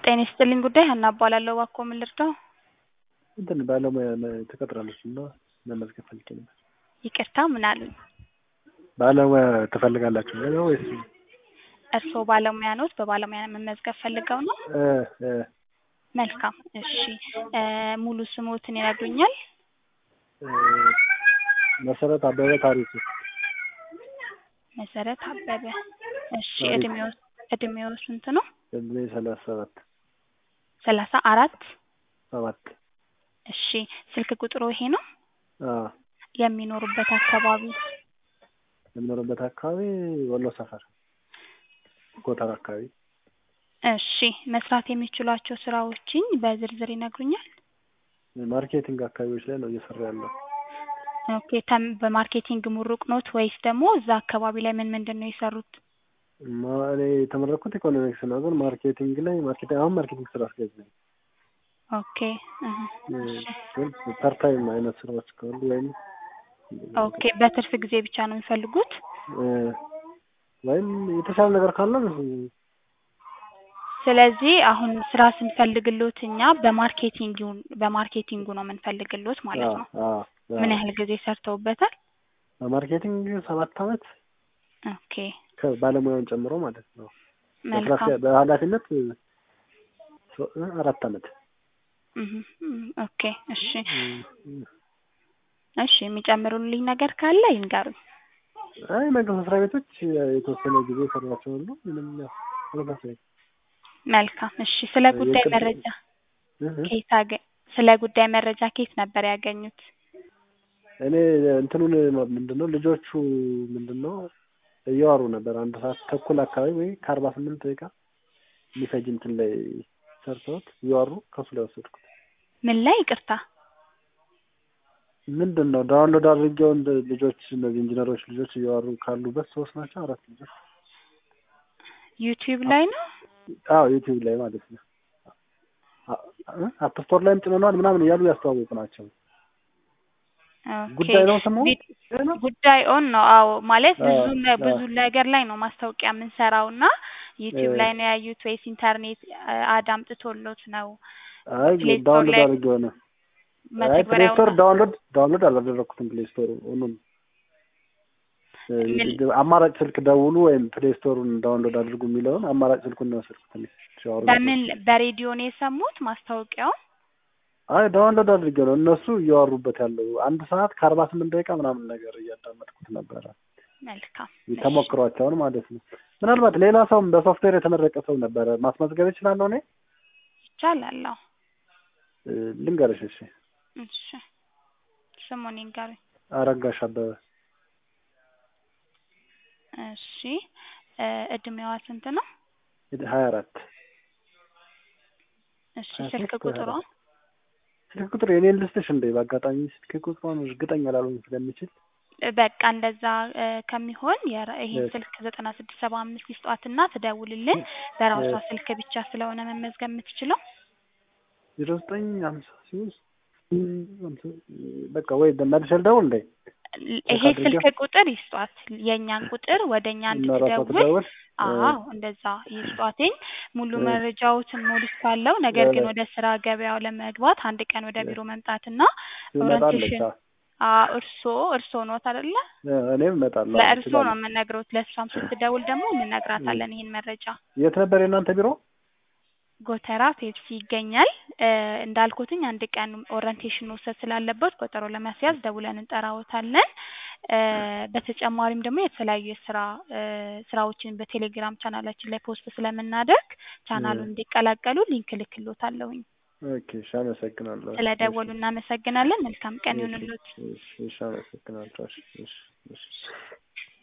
ጤና ይስጥልኝ ጉዳይ ሀና እባላለሁ። እባክዎ ምን ልርዳው? እንትን ባለሙያ ትቀጥራለች እና መመዝገብ ፈልጌ ነበር። ይቅርታ ምን አሉኝ? ባለሙያ ትፈልጋላችሁ ነው ወይስ? እርስዎ ባለሙያ ኖት? በባለሙያ መመዝገብ ፈልገው ነው? እ እ መልካም እሺ እ ሙሉ ስሞትን ይነግሩኛል? እ መሰረት አበበ ታሪኩ። መሰረት አበበ እሺ ታሪኩ። እድሜዎ እድሜዎ ስንት ነው? እድሜ ሰላሳ ሰባት ሰላሳ አራት ሰባት እሺ ስልክ ቁጥሩ ይሄ ነው? አዎ የሚኖሩበት አካባቢ የምኖርበት አካባቢ ወሎ ሰፈር ጎተራ አካባቢ እሺ መስራት የሚችሏቸው ስራዎችን በዝርዝር ይነግሩኛል? ማርኬቲንግ አካባቢዎች ላይ ነው እየሰራ ያለው። ኦኬ ተም በማርኬቲንግ ምሩቅ ኖት ወይስ ደግሞ እዛ አካባቢ ላይ ምን ምንድን ነው የሰሩት? ማ- እኔ የተመረኩት ኢኮኖሚክስ ነው፣ ግን ማርኬቲንግ ላይ ማርኬቲንግ አሁን ማርኬቲንግ ስራ አስኪያጅ ነኝ። ኦኬ እህ እ እሺ ግን ፐርታይም አይነት ስራዎች ካሉ ወይም ኦኬ በትርፍ ጊዜ ብቻ ነው የሚፈልጉት? እ ወይም የተሻለ ነገር ካለ ስለዚህ አሁን ስራ ስንፈልግሎት እኛ በማርኬቲንግ በማርኬቲንጉ ነው የምንፈልግሎት ማለት ነው። አዎ ምን ያህል ጊዜ ሰርተውበታል? በማርኬቲንግ ሰባት አመት ኦኬ ከባለሙያውን ጨምሮ ማለት ነው። በስራ መልካም አስኪያ- በኃላፊነት ሶ- አራት አመት እህ እም ኦኬ እሺ እ- እሺ የሚጨምሩልኝ ነገር ካለ ይንገሩኝ። አይ መንግስት መስሪያ ቤቶች የተወሰነ ጊዜ ሰሯቸው ሁሉ ምንም ያው ተመሳሳይ መልካም እሺ ስለ ጉዳይ የቅድ- መረጃ እ- እ- ከየት አገ ስለ ጉዳይ መረጃ ከየት ነበር ያገኙት? እኔ እንትኑን ምንድነው ልጆቹ ምንድነው እያወሩ ነበር አንድ ሰዓት ተኩል አካባቢ ወይ ከአርባ ስምንት ደቂቃ የሚፈጅ እንትን ላይ ሰርተውት እያወሩ ከሱ ላይ ወሰድኩት። ምን ላይ ይቅርታ? ምንድን ነው ዳውንሎድ አድርጌው እንደ ልጆች እነዚህ ኢንጂነሮች ልጆች እያወሩ ካሉበት ሶስት ናቸው አራት ልጆች ዩቲዩብ ላይ ነው? አዎ ዩቲዩብ ላይ ማለት ነው። አፕ ስቶር ላይም ጭነነዋል ምናምን እያሉ ያስተዋወቁ ናቸው። ኦኬ ጉዳይ ነው ስሙ ቪድ- ጉዳይ ኦን ነው። አዎ ማለት ብዙ አዎ፣ ነ- ብዙ አዎ። ነገር ላይ ነው ማስታወቂያ የምንሰራው እና ዩቲዩብ እ- ላይ ነው ያዩት ወይስ ኢንተርኔት አ- አዳምጥቶሎት ነው? አይ ፕሌይ ስቶር ዳውንሎድ ላይ አድርጌው ነው። አይ ፕሌይ መተግበሪያው ስቶር ነው? ዳውንሎድ ዳውንሎድ አላደረኩትም። ፕሌይ ስቶር ሁሉም እ፣ ምን- አማራጭ ስልክ ደውሉ ወይም ፕሌይ ስቶሩን ዳውንሎድ አድርጉ የሚለውን አማራጭ ስልኩን ነው የወሰድኩት እኔ ሲያወሩ በምን በሬዲዮ ነው የሰሙት ማስታወቂያውን? አይ ዳውንሎድ አድርጌው ነው እነሱ እያወሩበት ያለው አንድ ሰዓት ከአርባ ስምንት ደቂቃ ምናምን ነገር እያዳመጥኩት ነበረ። መልካም እሺ። ተሞክሯቸውን ማለት ነው። ምናልባት ሌላ ሰውም በሶፍትዌር የተመረቀ ሰው ነበረ ማስመዝገብ እችላለሁ እኔ ይቻላል። አዎ እ፣ ልንገርሽ እሺ እሺ ስሙን ይንገሩኝ። አረጋሽ አበበ እሺ እ እድሜዋ ስንት ነው? ሀያ አራት እሺ ሀያ ስልክ ሶስት ቁጥሯ ሀያ ስልክ ቁጥር የኔን ልስጥሽ እንዴ? በአጋጣሚ ስልክ ቁጥሯን እርግጠኛ ላልሆን ስለሚችል እ በቃ እንደዛ እ ከሚሆን የራ- ይሄን እሺ። ስልክ ዘጠና ስድስት ሰባ አምስት ይስጧትና ትደውልልን። በራሷ እሺ። ስልክ ብቻ ስለሆነ መመዝገብ የምትችለው ዜሮ ዘጠኝ ሀምሳ ሶስት በቃ ወይ መልሼ ልደውል እንዴ? ል- ይሄ አድርጌ- ስልክ ቁጥር ይስጧት። የእኛን ቁጥር ወደ እኛ እና ራሷ እንድትደውል ትደውል? አዎ እንደዛ ይስጧትኝ። ሙሉ እ። መረጃዎትን ሞልቻለሁ። ነገር ግን እ። ወደ ስራ ገበያው ለመግባት አንድ ቀን ወደ ቢሮ መምጣትና ትመጣለች። ኦሪንቴሽን አዎ። እርስዎ እርስዎ ኖት አይደለ? እ፣ እኔም እመጣለሁ። ለእርስዎ ነው እችላለሁ። የምንነግረውት። ለእሷም ስትደውል ደግሞ እንነግራታለን ይሄን መረጃ። የት ነበር የእናንተ ቢሮ? ጎተራ ፔፕሲ ይገኛል። እ እንዳልኩትኝ አንድ ቀን ኦሪንቴሽን መውሰድ ስላለበት ቆጠሮ ለማስያዝ ደውለን እንጠራዎታለን። እ በተጨማሪም ደግሞ የተለያዩ የስራ እ ስራዎችን በቴሌግራም ቻናላችን ላይ ፖስት ስለምናደርግ ቻናሉን እንዲቀላቀሉ ሊንክ ልክሎታለሁኝ። ኦኬ፣ እሺ፣ አመሰግናለሁ። ስለደወሉ እናመሰግናለን። መልካም ቀን እሺ፣ ይሁንልዎት። እሺ፣ እሺ፣ አመሰግናለሁ። እሺ፣ እሺ፣ እሺ።